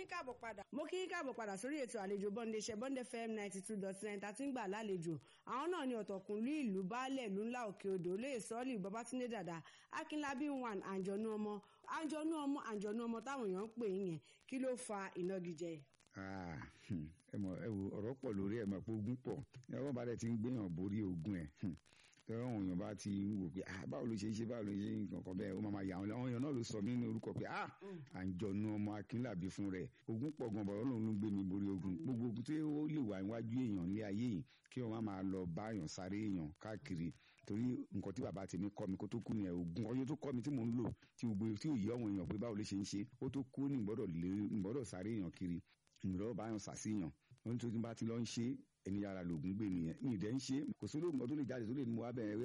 yín káàbọ̀ padà. mo kí yín káàbọ̀ padà sórí ètò àlejò bọ́ndé iṣẹ́ bọ́ndé fm ninety two dot nine tá a ti ń gbà lálejò àwọn náà ni ọ̀tọ̀kùnlú ìlú baálẹ̀ ìlú ńlá òkè odò olóyè sọ́ọ̀lì babatunde dàda akínlábí one àǹjọ̀nú ọmọ àǹjọ̀nú ọmọ àǹjọ̀nú ọmọ táwọn èèyàn ń pè é yẹn kí ló fa ìnagijẹ. ẹ mọ ẹ wo ọ̀rọ̀ pọ̀ lórí ẹ̀ mọ̀ pé ogun pọ̀ ẹ wọ́n bá dẹ̀ ti ń gbéyàn borí ogun ẹ̀ tọ́wọ́n àwọn èèyàn bá ti wò pé ah báwo ló ṣe ṣe báwo ló ṣe nǹkan kan bẹ́ẹ̀ ó máa yà wọ́n àwọn èèyàn náà ló sọ mí ní orúkọ pé ah àǹjọ̀nú ọmọ akínlàbí fún rẹ̀ ogun pọ̀ gan bọ̀rọ̀ lòun ló ń gbé mi borí ogun gbogbo ogun tí ó lè wà níwájú èèyàn ní ayé yìí kí wọ́n má máa lọ bá èèyàn sáré èèyàn káàkiri torí nǹkan tí bàbá tèmi kọ́ mi kó tó kú ni ẹ̀ ogun ọyọ́ tó kọ́ mi tí mò ń lò tí gbogbo tí ò yí àwọn èèyàn pé báwo ló ṣe ń ṣe ó tó kú ní ìgbọ́dọ̀ sáré èèyàn kiri ìgbọ́dọ̀ bá èèyàn sàṣeyàn ohun tó ti bá ti lọ ń ṣe ẹni yàrá lògùn gbé nìyẹn ní ìdẹ́ ń ṣe kò sí olóògùn tó lè jáde tó lè mú wa bẹ̀rẹ̀